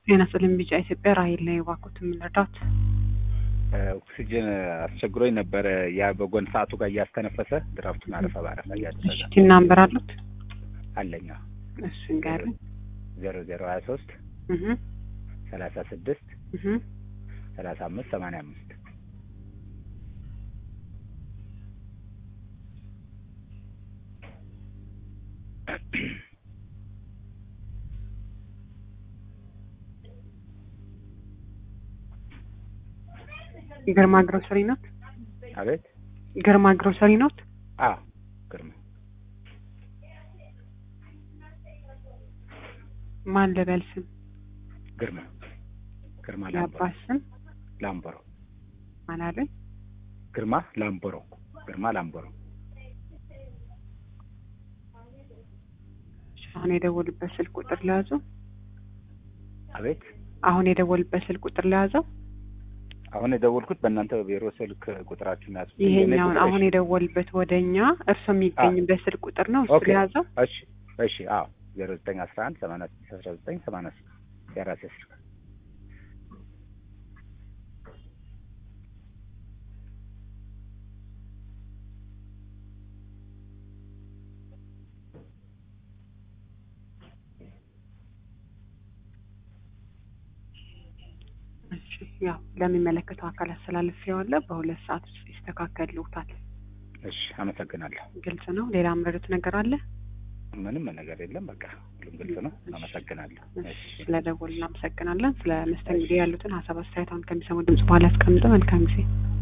ጤና ይስጥልኝ ቢጫ ኢትዮጵያ ራሔል ነኝ። እባክዎት ምን ልርዳዎት? ኦክሲጅን አስቸግሮኝ ነበረ። ያ በጎን ሰዓቱ ጋር እያስተነፈሰ ድራፍቱን አረፋ በአረፋ እያደረገ ቲን ናምበር አሉት? አለኛ እሱ ንገሩኝ። ዜሮ ዜሮ ሀያ ሶስት እህ ሰላሳ ስድስት እህ ሰላሳ አምስት ሰማንያ አምስት ግርማ ግሮሰሪ ኖት? አቤት ግርማ ግሮሰሪ ኖት? አ ግርማ ማን ልበል ስም? ግርማ ግርማ ላምቦሮ የአባት ስም ላምቦሮ ማን አሉኝ? ግርማ ላምቦሮ ግርማ ላምቦሮ እሺ፣ አሁን የደወሉበት ስልክ ቁጥር ለያዙ? አቤት አሁን የደወሉበት ስልክ ቁጥር ለያዘው? አሁን የደወልኩት በእናንተ ቢሮ ስልክ ቁጥራችሁን ያዝ ይሄኛውን አሁን የደወሉበት ወደኛ እርሶ የሚገኝበት ስልክ ቁጥር ነው እሱ ኦኬ ለያዘው? እሺ እሺ አዎ ዜሮ ዘጠኝ አስራ አንድ ሰማንያ ስድስት አስራ ዘጠኝ ሰማንያ ስድስት የራሴ ስልክ እሺ ያው ለሚመለከተው አካል አስተላልፌዋለሁ። በሁለት ሰዓት ውስጥ ይስተካከልዎታል። እሺ አመሰግናለሁ ግልጽ ነው። ሌላ የምረዱት ነገር አለ? ምንም ነገር የለም በቃ ሁሉም ግልጽ ነው አመሰግናለሁ እሺ ስለደወሉ እናመሰግናለን። ስለ መስተንግዶ ያሉትን ሀሳብ አስተያየት አሁን ከሚሰሙ ድምጽ በኋላ ያስቀምጡ። መልካም ጊዜ